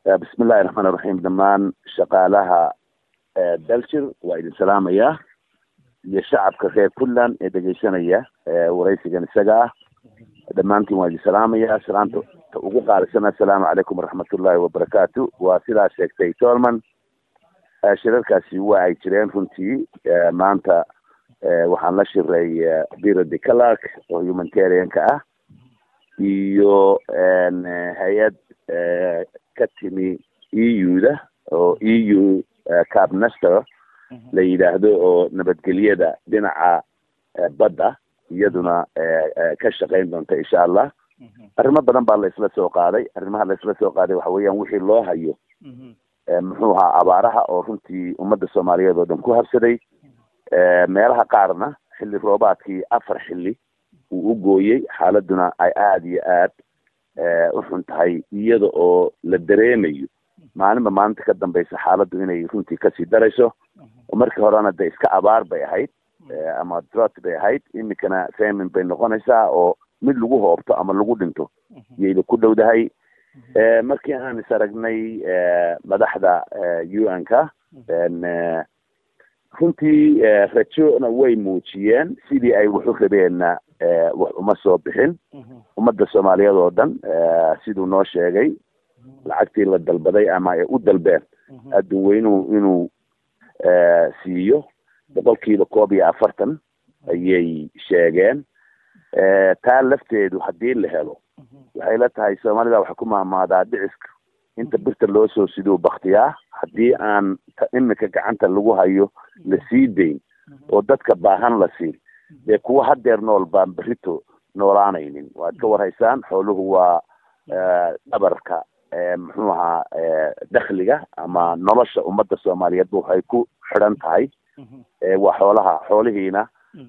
bismi illahi raxmaan iraxiim dhammaan shaqaalaha daljir waa idin salaamayaa iyo shacabka reer puntland ee dhegeysanaya waraysigan isaga ah dhammaantiin waa idin salaamayaa salaanta ta ugu qaalisana assalaamu calaykum waraxmatullahi wabarakaatu waa sidaa sheegtay tolman shirarkaasi waa ay jireen runtii maanta waxaan la shiray biro de clark oo humanitarianka ah iyo hay-ad ka timi e u da oo e u cabnester la yidhaahdo oo nabadgelyada dhinaca badda iyaduna ka shaqayn doonta insha allah arrimo badan baa la isla soo qaaday arrimaha la isla soo qaaday waxa weeyaan wixii loo hayo muxuu ahaa abaaraha oo runtii ummadda soomaaliyeed oo dhan ku habsaday meelaha qaarna xilli roobaadkii afar xilli uu u gooyey xaaladuna ay aada iyo aad u xun tahay iyada oo la dareemayo maalinba maalinta ka dambaysa xaaladdu inay runtii kasii darayso oo markii horena de iska abaar bay ahayd ama drot bay ahayd iminkana famin bay noqonaysaa oo mid lagu hoobto ama lagu dhinto iyayba ku dhowdahay markii aan is aragnay madaxda u n ka runtii rajona way muujiyeen sidii ay waxu rabeenna wax uma soo bixin ummadda soomaaliyeed oo dhan siduu noo sheegay lacagtii la dalbaday ama ay u dalbeen adduun weynuhu inuu siiyo boqolkiiba koob iyo afartan ayay sheegeen taa lafteedu haddii la helo waxay la tahay soomaalida waxa ku mahmaadaa dhiciska inta birta loo soo siduu baktiyaa haddii aan iminka gacanta lagu hayo la sii dayn oo dadka baahan la siin dee kuwa hadeer nool baan berito noolaanaynin waad ka warhaysaan xooluhu waa dhabarka muxuu ahaa dakhliga ama nolosha ummadda soomaaliyeed waxay ku xidhan tahay waa xoolaha xoolihiina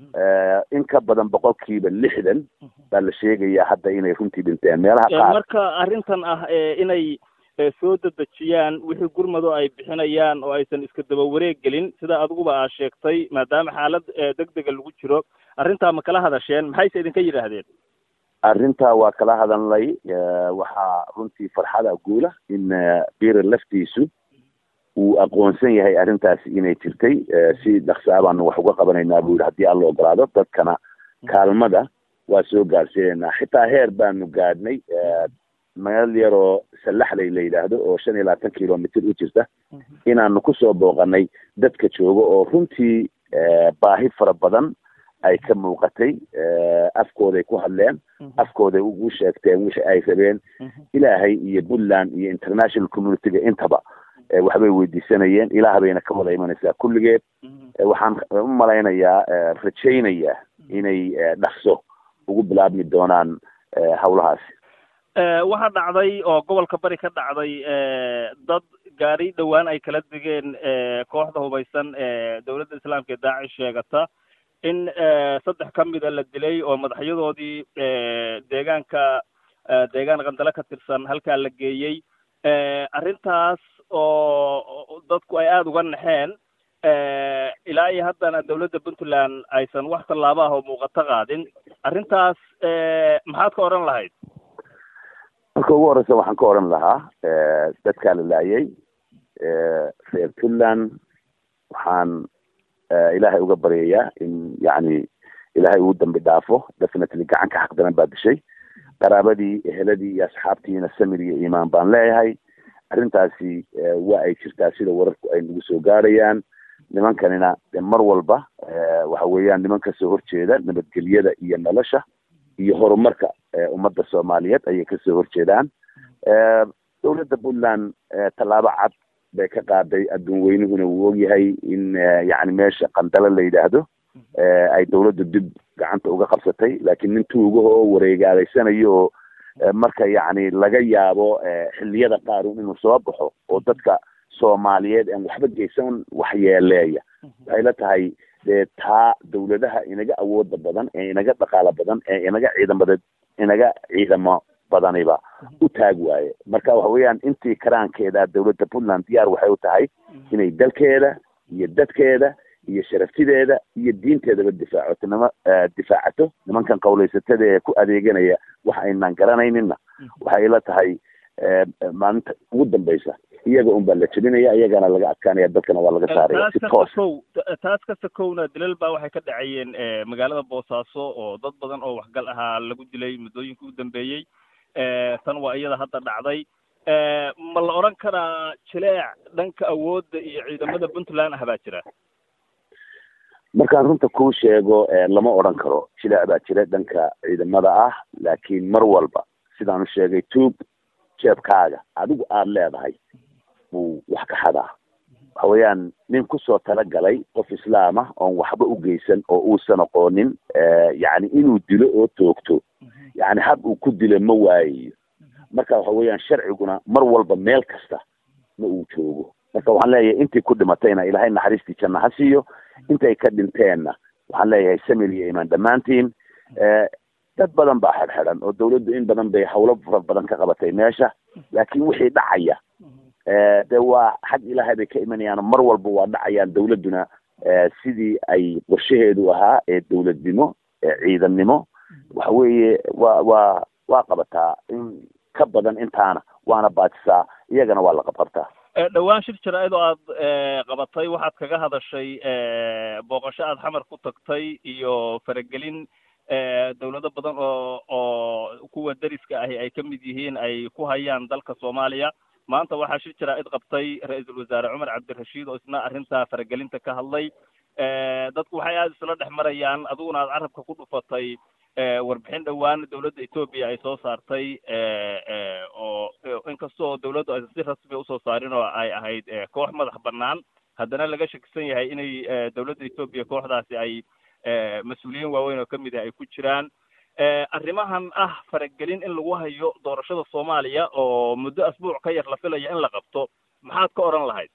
in ka badan boqolkiiba lixdan baa la sheegayaa hadda inay runtii dhinteen meelaha qaar marka arrintan ah inay soo dedejiyaan wixii gurmado ay bixinayaan oo aysan iska daba wareeg gelin sida adiguba aa sheegtay maadaama xaalad degdega lagu jiro arrintaa ma kala hadasheen maxayse idinka yidhaahdeen arrintaa waa kala hadalnay waxaa runtii farxada guula in bira laftiisu uu aqoonsan yahay arrintaasi inay jirtay si dhaksaa baanu wax uga qabanaynaa buu yihi haddii alla ogolaado dadkana kaalmada waa soo gaarsiinaynaa xitaa heer baanu gaadhnay meel yaroo sallaxley la yidhaahdo oo shan iyo labaatan kilomitr u jirta inaanu kusoo booqanay dadka jooga oo runtii baahi fara badan ay ka muuqatay afkooday ku hadleen afkooday ugu sheegteen wixii ay rabeen ilaahay iyo puntland iyo international communityga intaba waxbay weydiisanayeen ilaah bayna ka wada imanaysaa kulligeed waxaan u malaynayaa rajaynayaa inay dhakso ugu bilaabmi doonaan hawlahaasi waxaa dhacday oo gobolka bari ka dhacday dad gaari dhowaan ay kala degeen kooxda hubaysan ee dowladda islaamka ee daacish sheegata in saddex ka mida la dilay oo madaxyadoodii deegaanka deegaan qandale ka tirsan halkaa la geeyey arrintaas oo dadku ay aada uga naxeen ilaa iyo haddana dowladda puntland aysan wax tallaabo ah oo muuqato qaadin arrintaas maxaad ka odhan lahayd marka ugu horeysa waxaan ka odhan lahaa dadkaa la laayay reer puntland waxaan ilaahay uga baryayaa in yacni ilaahay uu dambi dhaafo definitely gacanka xaq daran baa dishay qaraabadii eheladii iyo asxaabtiina samir iyo iimaan baan leeyahay arrintaasi waa ay jirtaa sida wararku ay nagu soo gaarayaan nimankanina mar walba waxa weeyaan niman kasoo horjeeda nabadgelyada iyo nolosha iyo horumarka ummadda soomaaliyeed ayay kasoo horjeedaan dowladda puntland tallaabo cad bay ka qaaday adduun weynuhuna wuu ogyahay in yacni meesha qandalo la yidhaahdo ay dowladdu dib gacanta uga qabsatay laakiin nin tuugaha oo wareegaadaysanayo oo marka yacni laga yaabo xilliyada qaar inuu soo baxo oo dadka soomaaliyeed aan waxba geysan waxyeeleeya waxay la tahay dee taa dowladaha inaga awooda badan ee inaga dhaqaalo badan ee inaga ciidamada inaga ciidamo badaniba u taag waaye marka waxa weeyaan intii karaankeeda dowladda puntland diyaar waxay u tahay inay dalkeeda iyo dadkeeda iyo sharaftideeda iyo diinteedaba difaacoto nima difaacato nimankan qawlaysatada ee ku adeeganaya wax aynaan garanaynina waxay la tahay maalinta ugu dambeysa iyaga un baa la jebinaya iyagana laga adkaanaya dalkana waa laga saaraya si toos taas kasta kowna dilal baa waxay ka dhacayeen magaalada boosaaso oo dad badan oo waxgal ahaa lagu dilay muddooyinka u dambeeyey tan waa iyada hadda dhacday ma la odhan karaa jileec dhanka awoodda iyo ciidamada puntland ah baa jira markaan runta kuu sheego lama odhan karo jileec baa jira dhanka ciidamada ah laakiin mar walba sidaan u sheegay tuub jeebkaaga adigu aada leedahay buu wax ka xadaa waxa weeyaan nin kusoo talagalay qof islaam ah oon waxba u geysan oo uusan aqoonin yacni inuu dilo oo toogto yacni hab uu ku dilo ma waayayo marka waxa weeyaan sharciguna mar walba meel kasta ma uu joogo marka waxaan leeyahay intii ku dhimatayna ilaahay naxariistii janna ha siiyo intay ka dhinteenna waxaan leeyahay samil iyo imaan dhammaantiin dad badan baa xedxedhan oo dawladdu in badan bay hawlo fara badan ka qabatay meesha laakiin wixii dhacaya de waa xag ilaahay bay ka imanayaan mar walba waa dhacayaan dawladduna sidii ay qorshaheedu ahaa ee dawladnimo ee ciidannimo waxa weeye waa waa waa qabataa in ka badan intaana waana baajisaa iyagana waa la qabqabtaa dhowaan shir jaraa'id oo aad qabatay waxaad kaga hadashay booqasho aad xamar ku tagtay iyo faragelin dawlado badan oo oo kuwa deriska ahi ay ka mid yihiin ay ku hayaan dalka soomaaliya maanta waxaa shir jaraa'id qabtay ra-iisul wasaare cumar cabdirashiid oo isna arrinta faragelinta ka hadlay dadku waxay aada isla dhex marayaan adiguna aad carabka ku dhufatay warbixin dhowaan dawladda etoobiya ay soo saartay oo inkastoo dawladdu aysan si rasmi usoo saarin oo ay ahayd koox madax bannaan haddana laga shakisan yahay inay dawladda etoobiya kooxdaasi ay mas-uuliyiin waaweyn oo kamid ah ay ku jiraan arrimahan ah faragelin in lagu hayo doorashada soomaaliya oo muddo asbuuc ka yar la filaya in la qabto maxaad ka odhan lahayd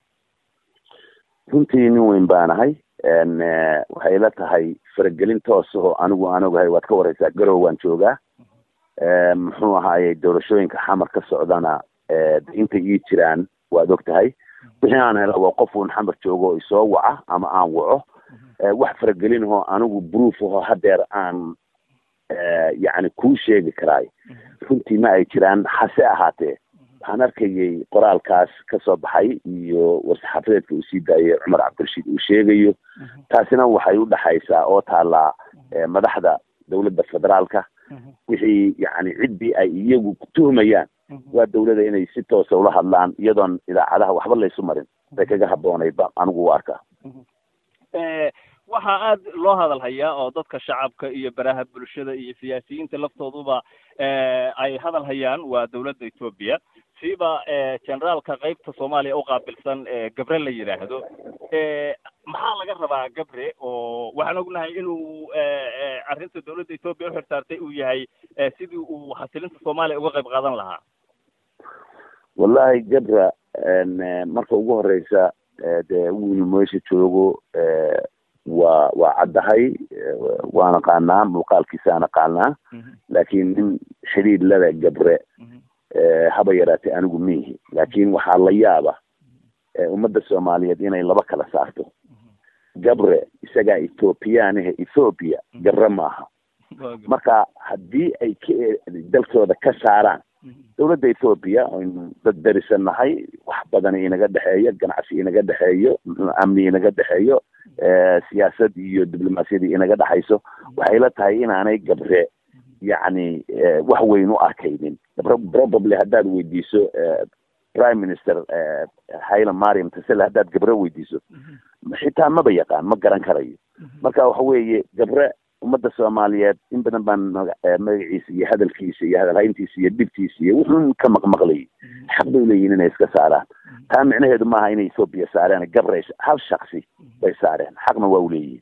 runtii nin weyn baanahay waxay ila tahay faragelin toos oo anigu aan ogahay waad ka wareysaa garow waan joogaa muxuu ahaayey doorashooyinka xamar ka socdana intay ii jiraan waad og tahay wixii aan hela waa qof uun xamar joogo oo isoo waca ama aan waco wax faragelin ahoo anigu proof ahoo hadeer aan yacni kuu sheegi karaay runtii ma ay jiraan hase ahaatee waxaan arkayay qoraalkaas kasoo baxay iyo war-saxaafadeedka uu sii daayay cumar cabdirashiid uu sheegayo taasina waxay u dhexaysaa oo taallaa madaxda dawladda federaalka wixii yacni ciddii ay iyagu tuhmayaan waa dawladda inay si toosa ula hadlaan iyadoon idaacadaha waxba laysu marin bay kaga habboonayd ba anigu u arkaa waxaa aad loo hadal hayaa oo dadka shacabka iyo baraha bulshada iyo siyaasiyiinta laftooduba ay hadal hayaan waa dawladda etoobiya siiba generaalka qeybta soomaaliya u qaabilsan gabre la yidhaahdo maxaa laga rabaa gabre oo waxaan ognahay inuu arrinta dawladda etoobiya uxirsaartay uu yahay sidii uu xasilinta soomaaliya uga qayb qaadan lahaa wallahi gabra marka ugu horeysa dee wiil meesha joogo waa waa caddahay waan aqaanaa muuqaalkiisaan aqaanaa laakiin nin xidhiid lada gabre haba yaraatay anigu miihi laakiin waxaa la yaaba ummadda soomaaliyeed inay laba kala saarto gabre isagaa ethoobiyaanahe ethoobia gabre maaha marka haddii ay ka dalkooda ka saaraan dawladda ethoobiya aynu dad darisan nahay wax badan inaga dhexeeyo ganacsi inaga dhexeeyo amni inaga dhexeeyo siyaasad iyo diblomaasiyadii inaga dhexayso waxay la tahay inaanay gabre yacni wax weyn u arkaynin probably haddaad weydiiso prime minister haila mariam tasele haddaad gabre weydiiso xitaa maba yaqaan ma garan karayo marka waxa weeye gabre ummadda soomaaliyeed in badan baan magaciisa iyo hadalkiisa iyo hadalhayntiisa iyo dhibtiisa iyo wuxuun ka maqmaqlayay xaq bay leeyihin inay iska saaraan taa micnaheedu maaha inay ethoobiya saareen gabre hal shaksi bay saareen xaqna waa u leeyihin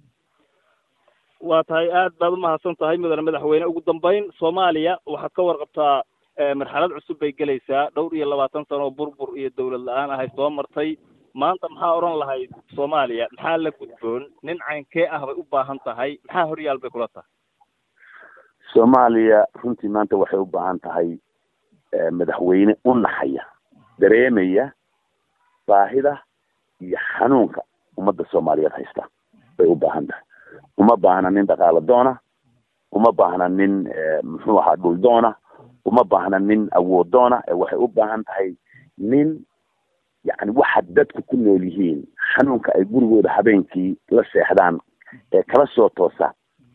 waa tahay aad baad umahadsan tahay mudane madaxweyne ugu dambeyn soomaaliya waxaad ka warqabtaa marxalad cusub bay gelaysaa dhowr iyo labaatan sano oo burbur iyo dawlad la-aan ahay soo martay maanta maxaa odhan lahayd soomaaliya maxaa la gudboon nin caynkee ah bay u baahan tahay maxaa horyaal bay kula tahay soomaaliya runtii maanta waxay u baahan tahay madaxweyne u naxaya dareemaya baahida iyo xanuunka ummadda soomaaliyeed haysta bay u baahan tahay uma baahna nin dhaqaalo doona uma baahna nin muxuu ahaa dhul doona uma baahna nin awoodoona waxay u baahan tahay nin yani waxa dadku ku nool yihiin xanuunka ay gurigooda habeenkii la seexdaan ee kala soo toosa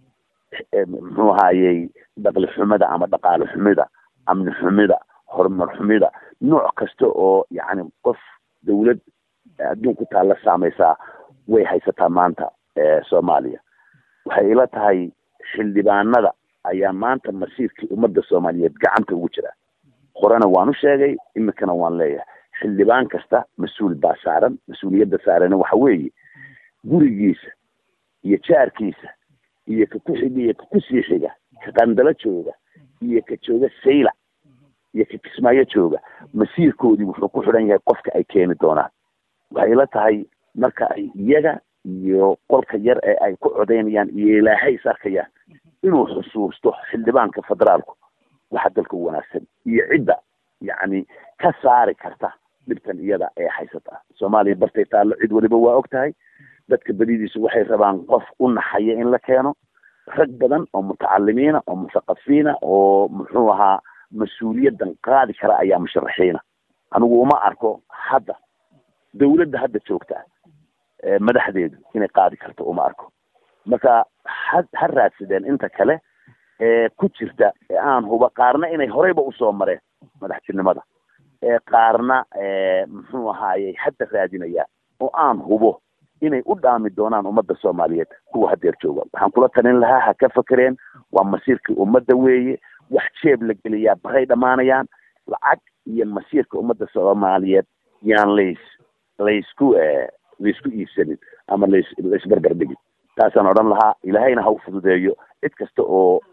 muxuu ahaayey dhaqli xumida ama dhaqaale xumida amni xumida horumar xumida nooc kasta oo yani qof dawlad adduunku taalla saameysaa way haysataa maanta soomaaliya waxay ila tahay xildhibaanada ayaa maanta masiirkii ummadda soomaaliyeed gacanta ugu jira horena waan u sheegay imikana waan leeyahay xildhibaan kasta mas-uul baa saaran mas-uuliyadda saarana waxa weeye gurigiisa iyo jaarkiisa iyo ka ku xiga iyo ka kusii xiga ka qandalo jooga iyo ka jooga saylac iyo ka kismaayo jooga masiirkoodii wuxuu ku xidhan yahay qofka ay keeni doonaan waxay ila tahay marka ay iyaga iyo qolka yar ee ay ku codaynayaan iyo ilaahay is arkayaan inuu xusuusto xildhibaanka federaalku waxa dalka u wanaagsan iyo cidda yacni ka saari karta dhibtan iyada ee haysata soomaaliya bartay taallo cid waliba waa og tahay dadka badidiisu waxay rabaan qof u naxaya in la keeno rag badan oo mutacalimiina oo muthaqafiina oo muxuu ahaa mas-uuliyaddan qaadi kara ayaa musharaxiina anigu uma arko hadda dawladda hadda joogta madaxdeedu inay qaadi karto uma arko marka ha ha raadsadeen inta kale ee ku jirta ee aan huba qaarna inay horeyba usoo mareen madaxtinimada ee qaarna muxuu ahaayey hadda raadinayaan oo aan hubo inay u dhaami doonaan ummadda soomaaliyeed kuwa hadeer jooga waxaan kula talin lahaa ha ka fakereen waa masiirkii ummadda weeye wax jeeb la geliyaa baray dhammaanayaan lacag iyo masiirka ummadda soomaaliyeed yaan lays laysku laysku iibsanin ama lays laysbarbar dhigin taasaan odhan lahaa ilaahayna ha u fududeeyo cid kasta oo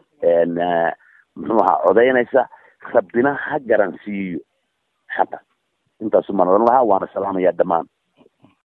muxuu ahaa codaynaysa rabbina ha garansiiyo xaqa intaasu maan odhan lahaa waana salaamayaa dhammaan